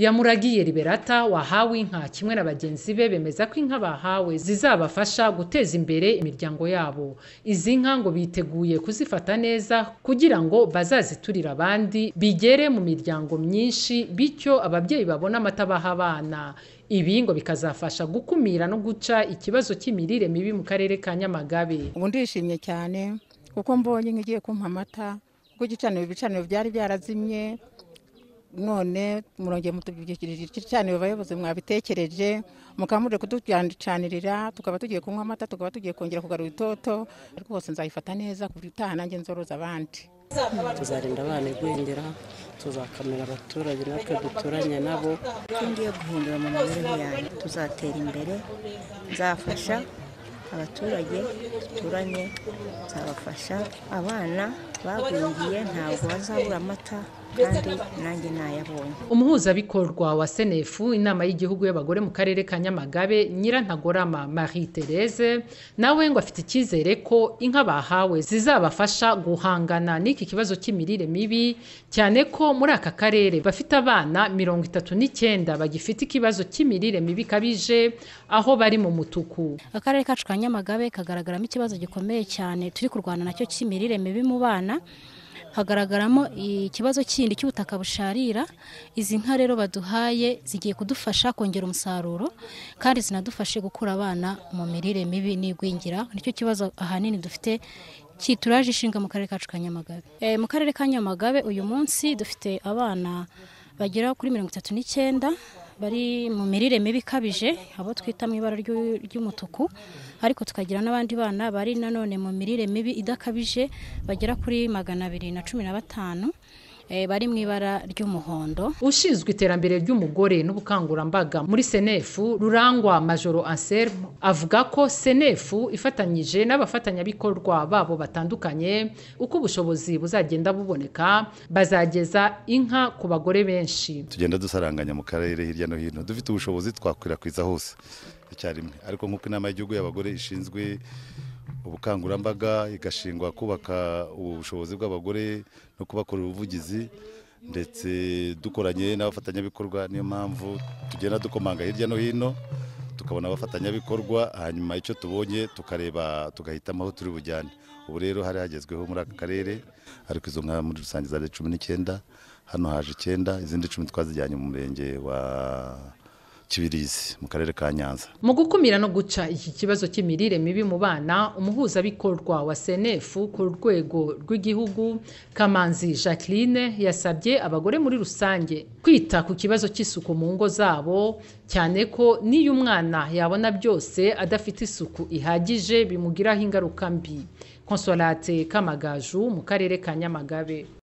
Yamuragiye Liberata wahawe inka kimwe na bagenzi be bemeza ko inka bahawe zizabafasha guteza imbere imiryango yabo izi nka ngo biteguye kuzifata neza kugira ngo bazaziturire abandi bigere mu miryango myinshi bityo ababyeyi babone amata baha abana ibi ngo bikazafasha gukumira no guca ikibazo cy'imirire mibi mu karere ka Nyamagabe ubu ndishimye cyane kuko mbonye inka igiye kumpa amata kuko igicaniro ibicaniro byari byarazimye none murongeye mutubikirije igicaniro abayobozi mwabitekereje mukamure kuducanirira tukaba tugiye kunywa amata tukaba tugiye kongera kugarura itoto rwose nzayifata neza ku utaha nanjye nzoroza abandi tuzarinda abana igwingira tuzakamira abaturage natwe duturanye nabo ko ngiye guhindura mu mibereho yanjye tuzatera imbere nzafasha abaturage duturanye nzabafasha abana bagwingiye ntabwo bazabura amata kandi nanjye nayabonye umuhuzabikorwa wa senefu inama y'igihugu y'abagore mu karere ka nyamagabe nyirantagorama marie therese nawe ngo afite icyizere ko inka bahawe zizabafasha guhangana n'iki kibazo cy'imirire mibi cyane ko muri aka karere bafite abana mirongo itatu n'icyenda bagifite ikibazo cy'imirire mibi kabije aho bari mu mutuku akarere kacu ka nyamagabe kagaragaramo ikibazo gikomeye cyane turi kurwana nacyo cy'imirire mibi mu bana hagaragaramo ikibazo kindi cy'ubutaka busharira izi nka rero baduhaye zigiye kudufasha kongera umusaruro kandi zinadufashe gukura abana mu mirire mibi n'igwingira nicyo kibazo ahanini dufite cyituraje ishinga mu karere kacu ka nyamagabe mu karere ka nyamagabe uyu munsi dufite abana bagera kuri mirongo itatu n'icyenda bari mu mirire mibi ikabije abo twita mu ibara ry'umutuku ariko tukagira n'abandi bana bari nanone mu mirire mibi idakabije bagera kuri magana abiri na cumi na batanu bari mu ibara ry'umuhondo ushinzwe iterambere ry'umugore n'ubukangurambaga muri senefu rurangwa majoro anselmo avuga ko senefu ifatanyije n'abafatanyabikorwa babo batandukanye uko ubushobozi buzagenda buboneka bazageza inka ku bagore benshi tugenda dusaranganya mu karere hirya no hino dufite ubushobozi twakwirakwiza hose icyarimwe ariko nk'uko inama y'igihugu y'abagore ishinzwe ubukangurambaga igashingwa kubaka ubushobozi bw'abagore no kubakorera ubuvugizi ndetse dukoranye n'abafatanyabikorwa niyo mpamvu tugenda dukomanga hirya no hino tukabona abafatanyabikorwa hanyuma icyo tubonye tukareba tugahitamo aho turi bujyane ubu rero hari hagezweho muri aka karere ariko izo nka muri rusange zari cumi n'icyenda hano haje icyenda izindi cumi twazijyanye mu murenge wa kibirizi mu karere ka nyanza mu gukumira no guca iki kibazo cy'imirire mibi mu bana umuhuzabikorwa wa senefu ku rwego rw'igihugu kamanzi jacqueline yasabye abagore muri rusange kwita ku kibazo cy'isuku mu ngo zabo cyane ko n'iyo umwana yabona byose adafite isuku ihagije bimugiraho ingaruka mbi konsolate kamagaju mu karere ka nyamagabe